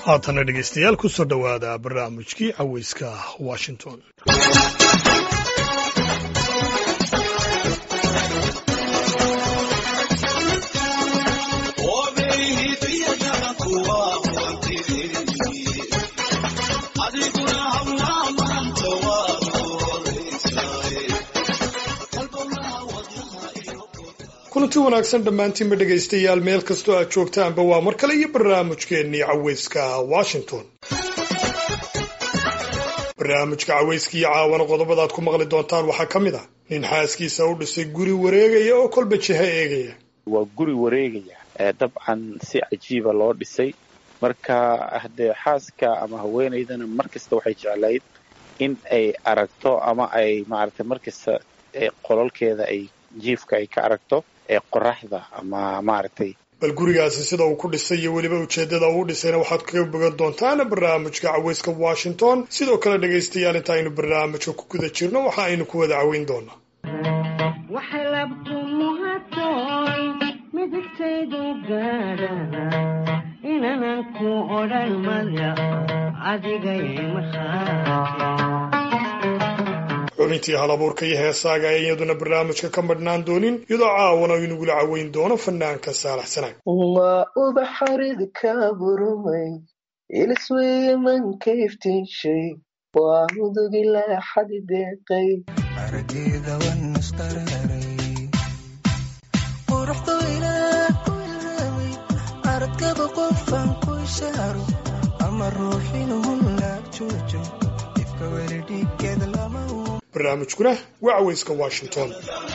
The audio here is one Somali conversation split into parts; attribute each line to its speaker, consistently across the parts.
Speaker 1: haatana dhegaystayaal ku soo dhowaada barnaamijkii caweyska washington kulanti wanaagsan dhammaantiinba dhegaystayaal meel kastoo aad joogtaanba waa mar kale iyo barnaamijkeennii caweyska washington barnaamijka caweyska iyo caawana qodobadaad ku maqli doontaan waxaa ka mid ah nin xaaskiisa u dhisay guri wareegaya oo kolba jiha eegaya
Speaker 2: waa guri wareegaya dabcan si cajiiba loo dhisay marka haddee xaaska ama haweenaydana mar kasta waxay jeclayd in ay aragto ama ay maaragtay mar kasta qololkeeda ay jiifka ay ka aragto ee qoraxda ama maaragtay
Speaker 1: bal gurigaasi sida uu ku dhisay iyo weliba ujeeddada uu dhisayna waxaad kaga bogan doontaan barnaamijka caweyska washington sidoo kale dhegaystayaal inta aynu barnaamijka ku guda jirno waxa aynu ku wada caweyn doonaa xubintii halabuurka iyo heesaaga ay iyaduna barnaamijka ka madhnaan doonin iyadoo caawana inagula caweyn doono fanaanka saalax sanaag
Speaker 3: waa ubaxarid ka burumay ilisweeye manka iftiinshay waa mudugilaa xadi deeqay
Speaker 4: araggeeda wan isqararay quruxdu ilaah ku ilhaamay aragkaba qofan ku ishaaro ama ruuxinuu laag joojo ifka weli dhiiggeeda lama
Speaker 1: barnaamijkuna waa caweyska washington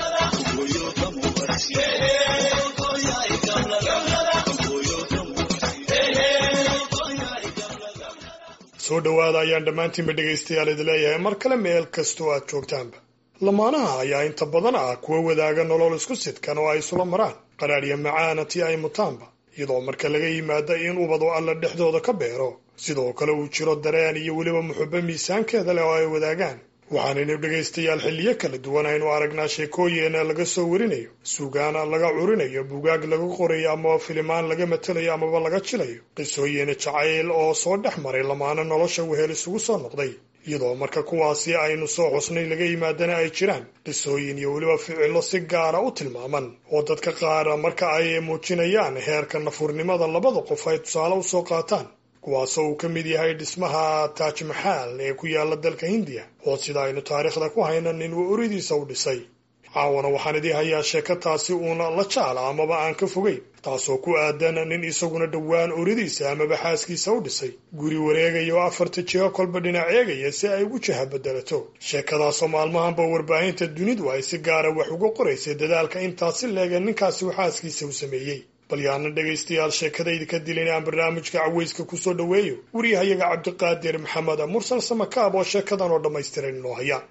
Speaker 1: soo dhowaada ayaan dhammaantiinba dhegaystayaal idi leeyahay mar kale meel kastoo aad joogtaanba lamaanaha ayaa inta badan ah kuwa wadaaga nolol isku sidkan oo ay isula maraan qaraadhya macaana tii ay mutaanba iyadoo marka laga yimaada in ubadu alla dhexdooda ka beero sidoo kale uu jiro dareen iyo weliba muxubo miisaankeeda leh oo ay wadaagaan waxaanaynu dhegaystayaal xilliyo kala duwan aynu aragnaa sheekooyina laga soo warinayo suugaana laga curinayo bugaag laga qorayo amaba filimaan laga matelayo amaba laga jilayo qisooyina jacayl oo soo dhex maray lamaana nolosha wehel isugu soo noqday iyadoo marka kuwaasi aynu soo xusnay laga yimaadana ay jiraan qisooyin iyo weliba ficillo si gaara u tilmaaman oo dadka qaara marka ay muujinayaan heerka nafurnimada labada qof ay tusaale usoo qaataan kuwaasoo uu ka mid yahay dhismaha taaj maxaal ee ku yaala dalka hindiya oo sida aynu taariikhda ku hayna nin uu oridiisa u dhisay caawana waxaan idii hayaa sheeko taasi uuna la jaala amaba aan ka fogeyn taasoo ku aadan nin isaguna dhowaan oridiisa amaba xaaskiisa u dhisay guri wareegaya oo afarta jiho kolba dhinac eegaya si ay ugu jaha bedelato sheekadaasoo maalmahanba warbaahinta dunidu ay si gaara wax uga qoraysay dadaalka intaasi leega ninkaasi uu xaaskiisa u sameeyey bal yaana dhegaystayaal sheekadayda ka dilin aan barnaamijka caweyska kusoo dhoweeyo wariyahayaga cabdiqaadir maxamed mursal samakaab oo sheekadan oo dhammaystiran inoo haya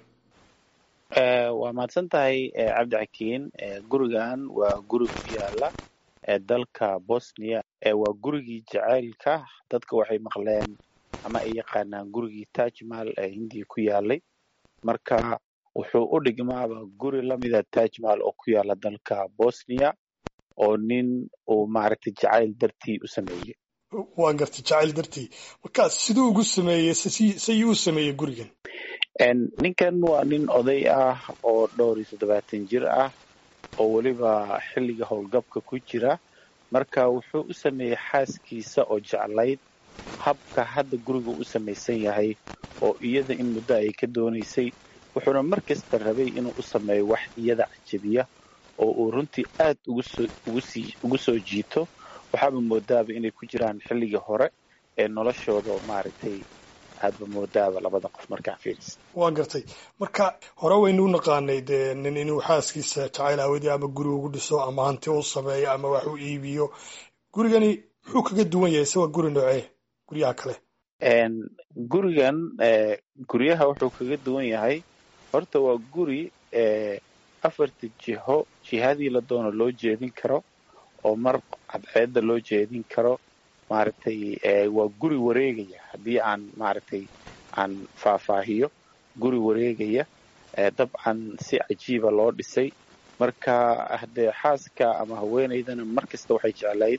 Speaker 2: waa mahadsan tahay cabdi xakiin gurigan waa guri ku yaala dalka bosnia waa gurigii jacaylka dadka waxay maqleen ama ay yaqaanaan gurigii tajmal ee hindiya ku yaalay marka wuxuu u dhigmaaba guri lamida tajmal oo ku yaala dalka bosnia oo nin uu maaragtay jacayl dartii u sameeyey
Speaker 1: waa gartay jacayl dartii markaas siduu ugu sameeyey sayuu u sameeyey gurigan
Speaker 2: ninkan waa nin oday ah oo dhowr iyo toddobaatan jir ah oo weliba xilliga howlgabka ku jira marka wuxuu u sameeyey xaaskiisa oo jeclayd habka hadda guriga u samaysan yahay oo iyada in muddo ay ka doonaysay wuxuuna mar kasta rabay inuu u sameeyo wax iyada cajabiya oo uu runtii aad ugu soo jiito waxaaba moodaaba inay ku jiraan xilligii hore ee noloshooda oo maaragtay aadba moodaaba labada qof markaa fiiris
Speaker 1: waa gartay marka hore waynu u naqaanay dee nin inuu xaaskiisa jacayl aawadii ama guri ugu dhiso ama hanti u sameeyo ama wax u iibiyo gurigani muxuu kaga duwan yahay se waa guri noocee guryaha kale
Speaker 2: gurigan guryaha wuxuu kaga duwan yahay horta waa guri afarta jiho jihadii la doono loo jeedin karo oo mar cadceedda loo jeedin karo maaragtay waa guri wareegaya haddii aan maaragtay aan faahfaahiyo guri wareegaya dabcan si cajiiba loo dhisay marka haddee xaaska ama haweenaydana mar kasta waxay jeclayd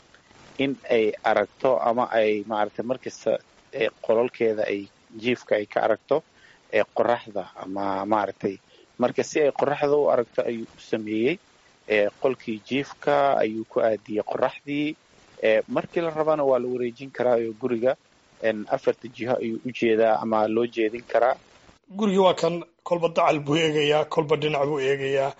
Speaker 2: in ay aragto ama ay maaragtay markasta qololkeeda ay jiifka ay ka aragto ee qoraxda ama maaragtay marka si ay qoraxda u aragto ayuu u sameeyey qolkii jiifka ayuu ku aadiyey qoraxdii markii la rabana waa la wareejin karaa oo guriga afarta jiho ayuu u jeedaa ama loo jeedin karaa
Speaker 1: gurigii waa kan kolba dacal buu eegayaa kolba dhinac buu eegayaa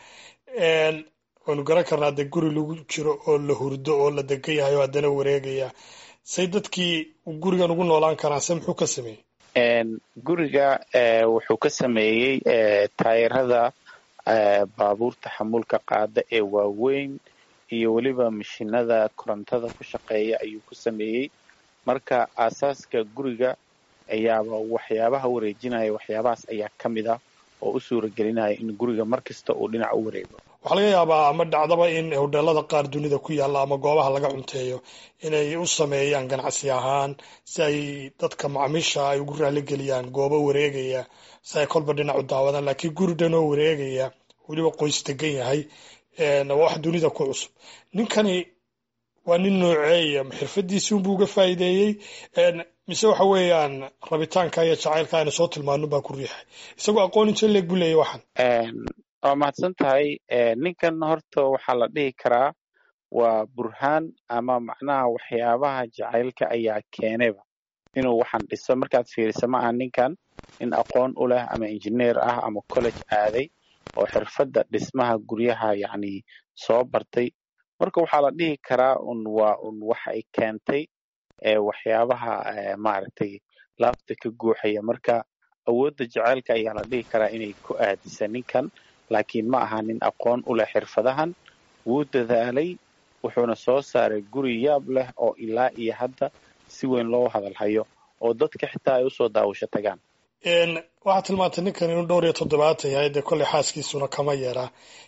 Speaker 1: waanu garan karnaa dee guri lagu jiro oo la hurdo oo la degan yahay oo haddana wareegaya say dadkii gurigan ugu noolaan karaan se muxuu ka sameeyey
Speaker 2: guriga wuxuu ka sameeyey taayirada baabuurta xamuulka qaada ee waaweyn iyo weliba mashinada korontada ku shaqeeya ayuu ku sameeyey marka aasaaska guriga ayaaba waxyaabaha wareejinaya waxyaabahaas ayaa ka mid ah oo u suura gelinaya in guriga mar kasta uu dhinac u wareego
Speaker 1: waxaa laga yaabaa ama dhacdaba in hodheelada qaar dunida ku yaalla ama goobaha laga cunteeyo inay u sameeyaan ganacsi ahaan si ay dadka macmiisha ay ugu raaligeliyaan goobo wareegaya si ay kolba dhinac u daawadaan laakiin guri dhanoo wareegaya weliba qoys degan yahay waa wax dunida ku cusub ninkani waa nin nooceeya xirfadiisii unbuu uga faa'iideeyey mise waxa weeyaan rabitaanka iyo jacaylka aynu soo tilmaano baa ku riixay isagoo aqoon intee leeg buu leeyahy waxan
Speaker 2: waa mahadsan tahay ninkan horta waxaa la dhihi karaa waa burhaan ama macnaha waxyaabaha jacaylka ayaa keenayba inuu waxaan dhiso markaad fiiriso ma aha ninkan nin aqoon u leh ama injineer ah ama college aaday oo xirfadda dhismaha guryaha yacni soo bartay marka waxaa la dhihi karaa un waa un wax ay keentay waxyaabaha maaragtay laabta ka guuxaya marka awoodda jacaylka ayaa la dhihi karaa inay ku aadisa ninkan laakiin ma aha nin aqoon u leh xirfadahan wuu dadaalay wuxuuna soo saaray guri yaab leh oo ilaa iyo hadda si weyn loo hadalhayo oo dadka xitaa ay usoo daawasho tagaan
Speaker 1: waxaad tilmaantay ninkan inuu dhowr iyo toddobaatan yahay dee kolley xaaskiisuna kama yeeraa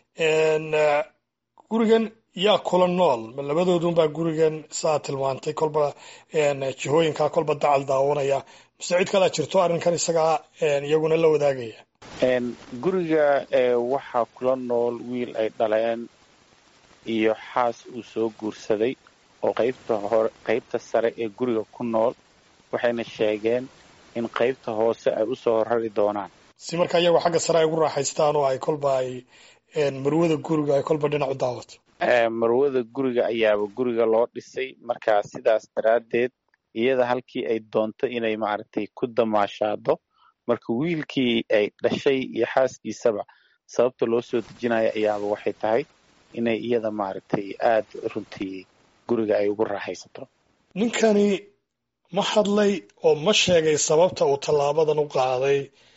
Speaker 1: gurigan yaa kula nool ma labadoodunbaa gurigan saa tilmaantay kolba jihooyinkaa kolba dacal daawanaya mise cid kalaa jirto arrinkan isagaa iyaguna la wadaagaya
Speaker 2: guriga waxaa kula nool wiil ay dhaleen iyo xaas uu soo guursaday oo qaybta hore qaybta sare ee guriga ku nool waxayna sheegeen in qaybta hoose ay usoo rari doonaan
Speaker 1: si markaa iyagoo xagga sare ay ugu raaxaystaan oo ay kolba ay marwada guriga ay kolba dhinac u daawato
Speaker 2: marwada guriga ayaaba guriga loo dhisay markaa sidaas daraaddeed iyada halkii ay doonto inay maaragtay ku damaashaado marka wiilkii ay dhashay iyo xaaskiisaba sababta loo soo dejinayo ayaaba waxay tahay inay iyada maaragtay aad runtii guriga ay ugu raaxaysato
Speaker 1: ninkani ma hadlay oo ma sheegay sababta uu tallaabadan u qaaday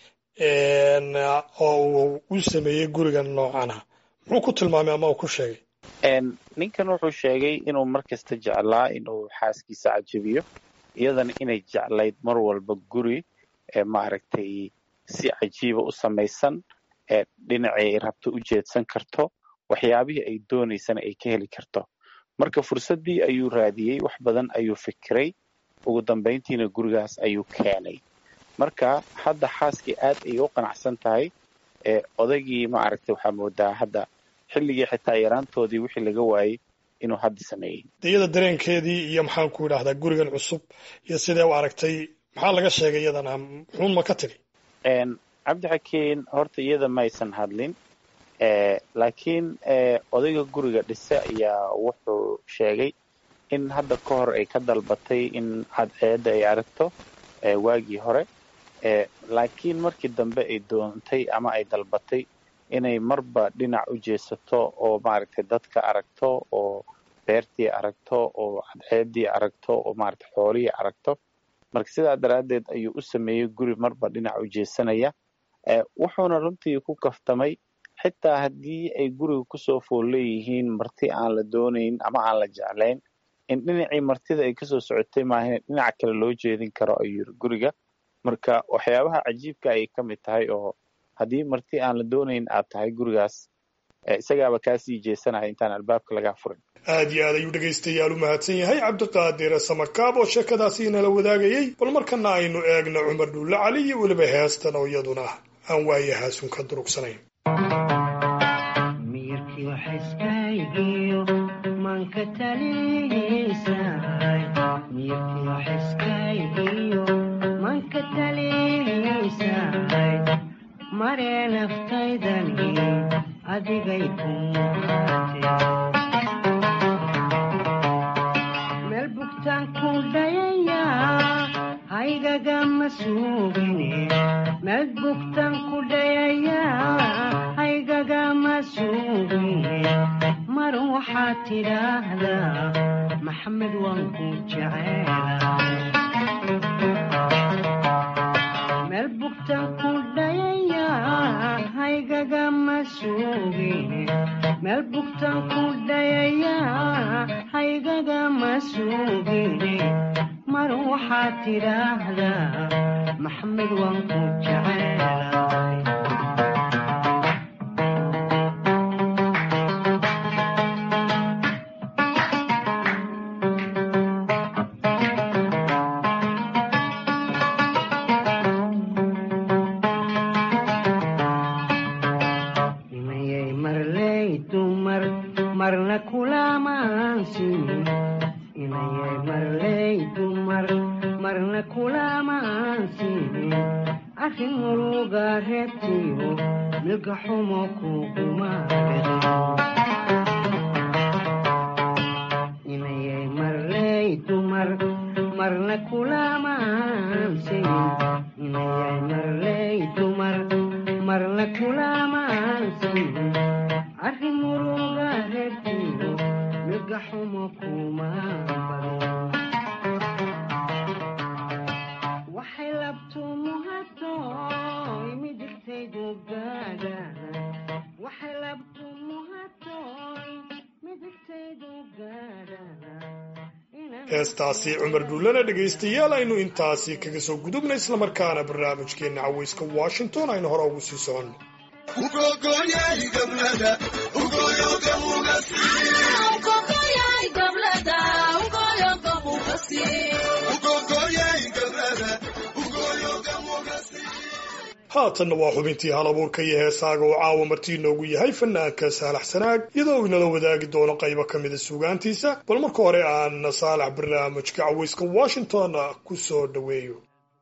Speaker 1: oo uu u sameeyey gurigan noocana muxuu ku tilmaamay ama uu ku sheegay
Speaker 2: ninkan wuxuu sheegay inuu mar kasta jeclaa inuu xaaskiisa cajabiyo iyadana inay jeclayd mar walba guri maaragtay si cajiiba u samaysan dhinacii ay rabto u jeedsan karto waxyaabihii ay doonaysana ay ka heli karto marka fursaddii ayuu raadiyey wax badan ayuu fikiray ugu dambayntiina gurigaas ayuu keenay marka hadda xaaskii aad ayay u qanacsan tahay odaygii maaragtay waxaa moodaa hadda xilligii xitaa yaraantoodii wixii laga waayey inuu hadda sameeyey
Speaker 1: iyada dareenkeedii iyo maxaan ku idhahdaa gurigan cusub iyo sidee u aragtay maxaa laga sheegay iyadana muxuun ma ka tiri
Speaker 2: cabdixakiin horta iyada maysan hadlin laakiin odayga guriga dhise ayaa wuxuu sheegay in hadda ka hor ay ka dalbatay in cadceedda ay aragto waagii hore laakiin markii dambe ay doontay ama ay dalbatay inay marba dhinac u jeesato oo maaragtay dadka aragto oo beertii aragto oo cadceeddii aragto oo maaragtay xoolihii aragto marka sidaa daraaddeed ayuu u sameeyey guri marba dhinac u jeesanaya wuxuuna runtii ku kaftamay xitaa haddii ay guriga kusoo fool leeyihiin marti aan la doonayn ama aan la jeclayn in dhinacii martida ay kasoo socotay maahan dhinaca kale loo jeedin karo ayuu yiri guriga marka waxyaabaha cajiibka ayay ka mid tahay oo haddii marti aan la doonayn aad tahay gurigaas isagaaba kaasii jeesanaya intaan albaabka lagaa furin
Speaker 1: aad iyo aad ayuu dhegaystayaal u mahadsan yahay cabdiqaadir samakaab oo sheekadaasi inala wadaagayey bal markana aynu eegno cumar dhuulle cali iyo weliba heestan oo iyaduna aan waayahaasun ka durugsanayn
Speaker 5: mirkii waxaiskaygiyo manka taliisay miyirkiyo xiskaygiyo manka taliisay maree naftaydani adigay ku muhaatee meel bugtaan ku dhayaya haygagama suugine meel bugtaan ku dhayaya haygagama suugine mar waxaad tidhaahdaa maxamed waan ku jeceela meel bugtaan ku dhayaya haygagama suugine meel bugtaan ku dhayaya haygagama suugine mar waxaad tidhaahdaa maxamed waan ku jeceelay inayay marley dumar marna kulamaansin inayay marley dumar marna kulamaansin arrin muruga reebtiyo milga xumo kugumaadhin inayay marley dumar marna kulamaansin inayay marley dumar marna kulamaansin arrin muruga reebtiyo milga xumo kuma badan waxay labtu muhatoy midigtaydu gaadha waxay labtu muhatoy midigtaydu gaadha
Speaker 1: heestaasi cumar dhuullana dhegaystayaal aynu intaasi kaga soo gudubna islamarkaana barnaamijkeenna cawayska washington aynu hore ugu sii soconno haatanna waa xubintii hal abuurka iyo heesaaga oo caawa martii inoogu yahay fanaanka saalax sanaag iyadoo uu inala wadaagi doono qaybo ka mida suugaantiisa bal marka hore aan saalax barnaamijka cawayska washington ku soo dhoweeyo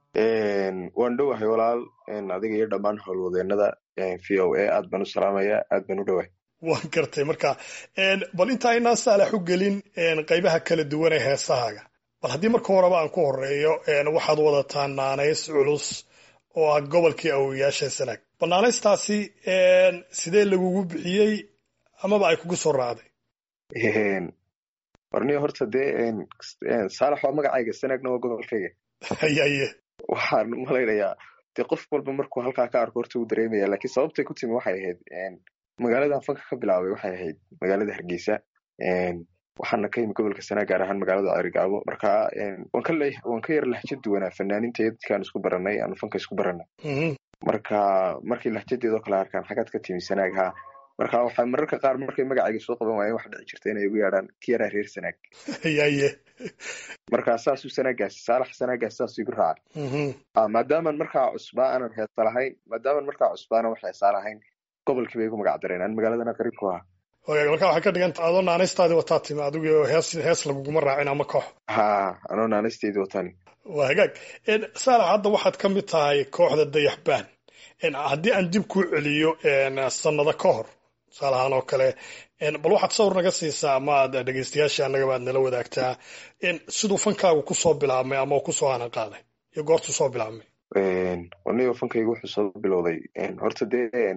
Speaker 6: waan dhowahay walaal adiga iyo dhammaan howlwadeenada v o a aad baan u salaamaya aad baan u dhowahay
Speaker 1: waan gartay marka bal inta aynaan saalax u gelin qaybaha kala duwan ee heesahaaga bal haddii marka horeba aan ku horeeyo waxaad wadataa naanays culus oo ah gobolkii awoyaasha sanaag bal naanaystaasi sidee lagugu bixiyey amaba ay kugu soo raacday
Speaker 6: warniyo horta dee saalax waa magacayga sanaagna waa gobolkayga
Speaker 1: hayaye
Speaker 6: waxaan malaynayaa dee qof walba markuu halkaa ka arko horta uu dareemaya laakiin sababtay ku timi waxay ahayd magaaladan fanka ka bilaabay waxay ahayd magaalada hargeysa waxaana ka yimi gobolka sanaa gaar ahaan magaalada cerigaabo marka waan ka yar lahjad duwanaa fanaaninta dadkaan isku baranay aanu fanka isku baranay marka markii lahjadeedoo kale arkaan xagaad ka timi sanaag haa marka waxaa mararka qaar markay magacayga soo qaban waayeen waxa dhici jirta inay igu yeedhaan ki yaraa reer sanaag
Speaker 1: yaye
Speaker 6: marka saasuu sanaagaasi saalax sanaagaasi saasuu igu raaca maadaaman markaa cusbaa aanan heesa lahayn maadaaman markaa cusbaana wax heesaa lahayn gobolkii bay igu magac dareen aan magaaladana qariib ku ahaa
Speaker 1: marka waxay ka dhiganta adoo naanaystaadii wataa timi adigo hees hees laguguma raacin ama koox
Speaker 6: ha anoo naanaysteydii watani
Speaker 1: waa hagaag saalax hadda waxaad ka mid tahay kooxda dayaxbaan haddii aan dib kuu celiyo sanado ka hor tusaalahaan oo kale bal waxaad sawir naga siisaa ama aad dhegeystayaasha annagaba aad nala wadaagtaa siduu fankaagu kusoo bilaabmay ama kusoo aanan qaaday iyo goortuu soo bilaabmay
Speaker 6: wanigo fankaygu wuxuu soo bilowday horta dee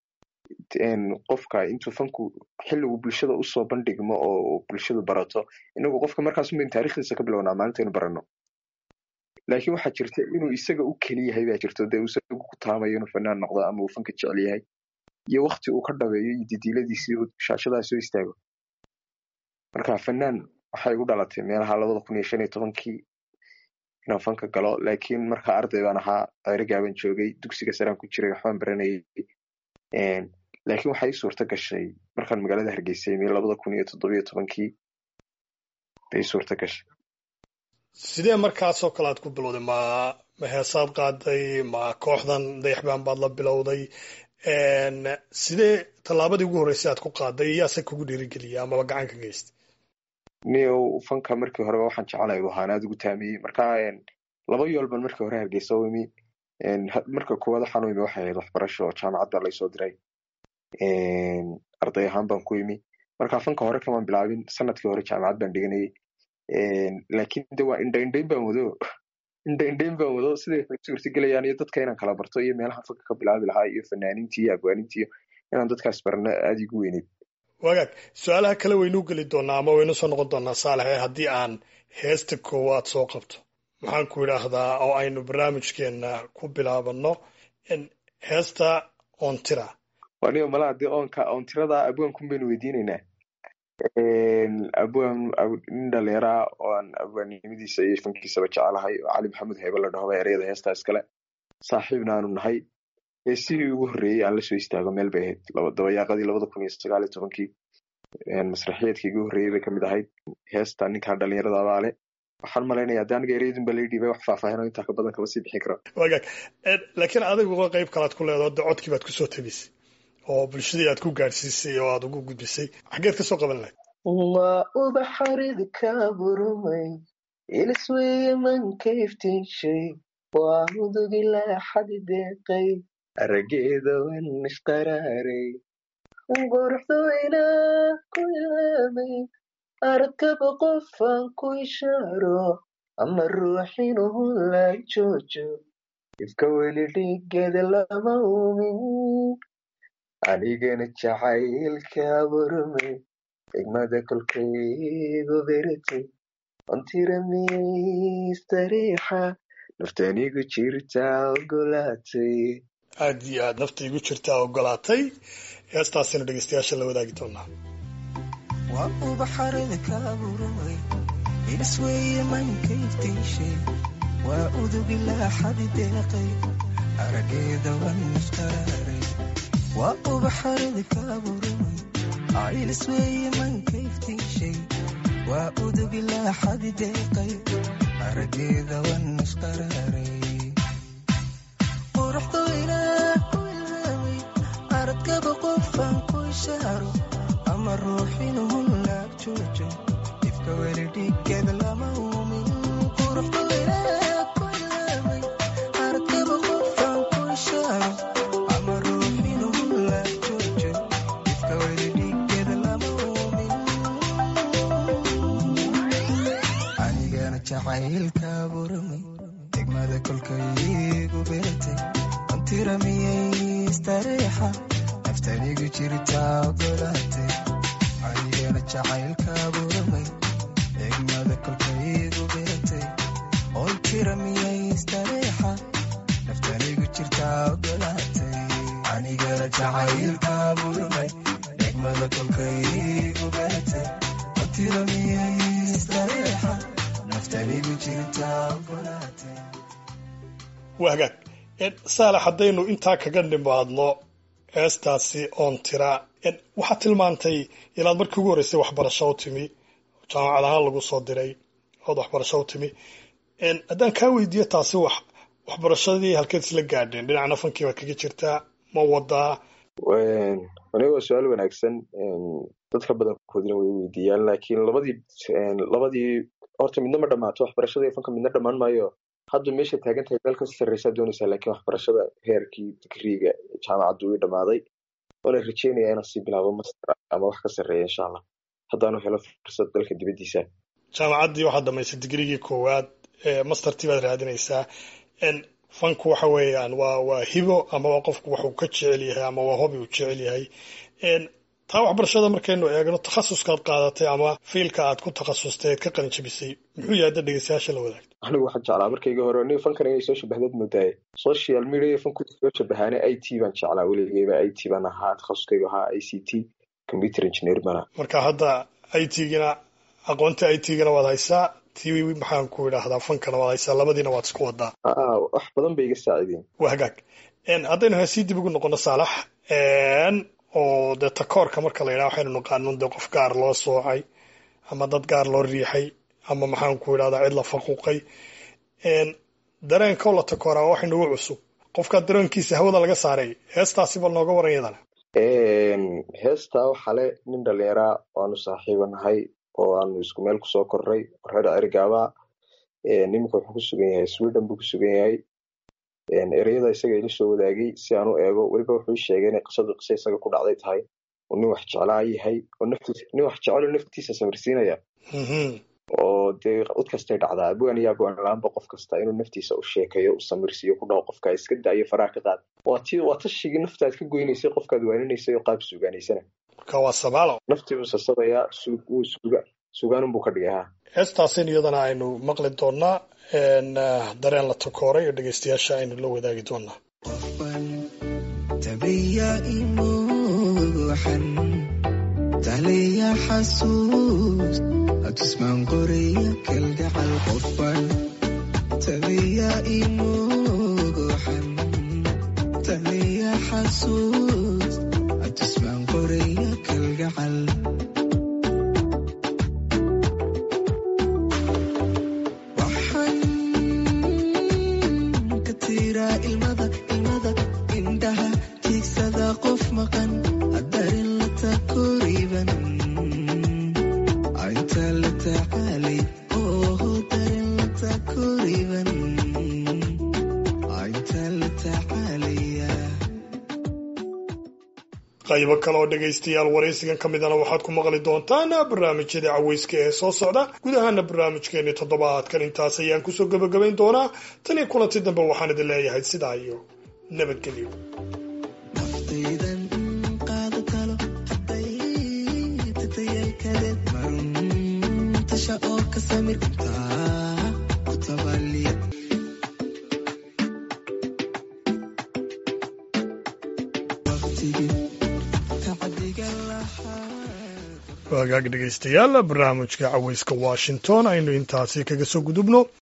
Speaker 6: qofka intuu fanku xilligu bulshada usoo bandhigmo oo bulshadu barato inagu qofka markaasumayn taarikhdiisa ka bilownaa maalintaynu baranno laakiin waxaa jirta inuu isaga u keli yahay baa jirto dee uu isagu ku taamayo inuu fanaan noqdo ama uu fanka jecel yahay iyo wakti uu ka dhabeeyo iyo didiiladiisii shaashadaha soo istaago marka fanaan waxay igu dhalatay meelaha labada kun iyo shan iyo tobankii inaan fanka galo laakiin marka arday baan ahaa ceerigaaban joogay dugsiga saraan ku jiray waxbaan baranayay laakiin waxaa ii suurta gashay markaan magaalada hargeysa imi labada kun iyo toddobiyo tobankii bay ii suurta gashay
Speaker 1: sidee markaasoo kale aad ku bilowday ma ma heesaad qaaday ma kooxdan dayaxbaan baad la bilowday sidee tallaabadii ugu horreysay aad ku qaaday iyaase kugu dhiirigeliyay amaba gacan ka geystay
Speaker 6: nio fanka markii horeba waxaan jecelahay u ahaan aad ugu taamiyey marka laba yool ban markii hore hargeysa u imi marka koowaad waxaan u imi waxay ahayd waxbarasho oo jaamacadda laysoo diray arday ahaan baan ku imi marka fanka hore kamaan bilaabin sanadkii hore jaamacad baan dhiganayay laakiin de waa indha indhayn baan wado indha indhayn baan wado siday suurtagelayaan iyo dadka inaan kala barto iyo meelaha fanka ka bilaabi lahaa iyo fanaaniintii iyo abwaanintii iyo inaan dadkaas barno aada igu weyneyd
Speaker 1: wagaag su-aalaha kale waynuu geli doonaa ama waynu soo noqon doonaa saalax ee haddii aan heesta koowaad soo qabto maxaan ku idhaahdaa oo aynu barnaamijkeena ku bilaabano heesta oontira
Speaker 6: waniyo malaha dee oonka oontirada abwaankum baynu weydiinaynaa abwaan nin dhalinyara oo aan abwaannimadiisa iyo fankiisaba jecelahay oo cali maxamed heybe la dhaho ba ereyada heestaa iskale saaxiibna aanu nahay heesihii ugu horreeyey aan lasoo istaago meel bay ahayd dabayaaqadii labada kun iyo sagaal iyo tobankii masraxiyeedkii ugu horreeyey bay kamid ahayd heesta ninkan dhalinyarada abaale waxaan malaynaya haddi aniga ereyadun ba laidhiibay wax faahfaahino intaa ka badan kama sii bixin karo
Speaker 1: wagaag laakiin adigu qeyb kalaad ku leedaho de codkii baad kusoo tabisay oo bulshadii aad ku gaadhsiisay oo aad ugu gudbisay xaggeed kasoo qaban lahayd
Speaker 3: waa ubaxarid ka burumay ilisweeye mankayftinshay waa mudugilaa xadi deeqay
Speaker 6: arageeda wan ishqaraaray
Speaker 3: quruxdayna ku ilaamay arkaba qofaan ku ishaaro ama ruuxinuhu la joojo ifka weli dhigeeda lama uumin anigana jacaylka burumay xigmada kolkaygu beratay ontira mistariixa naftanigu jirtaa ogolaatay
Speaker 1: aad iyo aad nafta igu jirtaa ogolaatay heestaasina dhegeystayaasha la wadaagi doonaa
Speaker 4: waa ubaxarada ka burumay ilisweeye mankayftiishay waa udugilaa xadi deeqay arageeda wan isqaraaray waa ubaxarada ka burumay ailisweeye mankayftiishay waa udugilaa xadi deeqay arageeda wan isqaraaray quruxdayna ku ilaamay aradkaba qofaan ku ishaaro ama ruuxinuhu laag joojo ifka weli dhigeeda lama uumin quruxdayna ku ilaamay aradkaba qofaan ku ishaaro ama ruuxinuhu laag joojo ifka weli dhigeeda lama uumin anigana jacaylka buramay degmada kolkaygu beratay antira miyay istareexa naftanigu jirtaa ogolaatay anigana jacaylka buramay degmada kolkaygu beratay oy tira miyay istareexa naftanigu jirtaa ogolaatay anigana jacaylka buramay degmada kolkaygu beratay ontira miyay istareexa naftanigu jirtaa ogolaatay
Speaker 1: waa hagaag saalax haddaynu intaa kaga nimaadno heestaasi oon tira waxaad tilmaantay inaad markii ugu horreysay waxbarasho u timi jaamacad ahaan lagu soo diray ood waxbarasho u timi haddaan kaa weydiiyo taasi wax waxbarashadii halkeed isla gaadheen dhinacna fankii baad kaga jirtaa ma wadaa
Speaker 6: aniga waa su-aal wanaagsan dadka badankoodina way weydiiyaan laakiin labadii labadii horta midna ma dhammaato waxbarashada iyo fanka midna dhammaan maayo hadda meesha taagan tahay meel kasii sarreysaa doonaysaa laakiin waxbarashada heerkii digriiga jaamacaddu ii dhammaaday oona rajeynaya inaan sii bilaabo master ama wax ka sarreeya insha allah haddaanu helo fursad dalka dibaddiisa
Speaker 1: jaamacaddii waxaad dhamaysay digrigii koowaad mastertii baad raadinaysaa fanku waxa weeyaan waa waa hibo ama waa qofku waxuu ka jecel yahay ama waa hobi uu jecel yahay taa waxbarashada markaynu eegno takhasuskaad qaadatay ama fiilka aad ku takhasustay eed ka qalin jabisay muxuu yahay hadda dhegeystayaasha la wadaagto
Speaker 6: anigu waxaan jeclaa markayga hore aniga fankan inay soo shabahdaad moodaaye social media fanku soo shabahaane i t baan jeclaa weligeyba i t baan ahaa takhasuskaygu ahaa i c t computer engineer bana
Speaker 1: marka hadda i t-gina aqoonta i t-gina waad haysaa ti maxaan ku idhaahdaa fankana waad haysaa labadiina waad isku wadaa
Speaker 6: wax badan bay iga saacideen
Speaker 1: waa hagaag haddaynu heesii dib ugu noqono saalax oo dee takoorka marka la yidhaha waxaynu naqaanon dee qof gaar loo soocay ama dad gaar loo riixay ama maxaan ku idhahdaa cid la faquuqay dareenkoo la takooraa waxay nagu cusub qofkaa dareenkiisa hawada laga saaray heestaasi bal nooga waran yadana
Speaker 6: heestaa waxaa le nin dhalinyaraa waanu saaxiiba nahay oo aanu isku meel kusoo korray reer cerigaaba niminka wuxuu ku sugan yahay sweden buu ku sugan yahay ereyada isaga ila soo wadaagay si aan u eego weliba wuxuu sheegay inay qisadu qise isaga ku dhacday tahay oo nin wax jeclaa yahay oo naftiisa nin wax jecelo naftiisa samirsiinaya oo dee ud kastay dhacdaa abwaan iyo abwaan la-aanba qof kasta inuu naftiisa u sheekeeyo u samirsiiyo ku dhaho qofka iska daayo faraha ka qaad waa ti waa tashigii naftaad ka goynaysay qofkaad waaninaysay oo qaab suugaanaysana
Speaker 1: marka waa sabaalo
Speaker 6: naftiibuu sasabayaa wuu suga sugaanunbuu ka dhigay ha
Speaker 1: heestaasin iyadana aynu maqli doonaa dareen la takooray oo dhegeystayaasha aynu la wadaagi doonaa
Speaker 4: qofban tabiya imuuxan taliya xasuus atusmaan qoriya kalgacal qofban tabiya imuuxan taliya xasuus atusmaan qoriya kalgacal waxaan ka tiraa ilmada ilmada indhaha tiigsada qof maqan darin la takoriban inta la tacaalay oo darin la takoriban inta la tacaalaya
Speaker 1: qaybo kale oo dhegaystayaal waraysigan ka midana waxaad ku maqli doontaan barnaamijyada caweyska ee soo socda gudahaana barnaamijkeeni toddobaadkan intaas ayaan kusoo gebagabayn doonaa tan iyo kulanti dambe waxaan idin leeyahay sidaa iyo nabadgelyo
Speaker 4: naftaydan qaado talo hadday tatayalkadeed marun tasha oo ka samir intaa ku tabaliya waqtigii tacdiga lahaa
Speaker 1: waagaag dhegaystayaal barnaamijka caweyska washington aynu intaasi kaga soo gudubno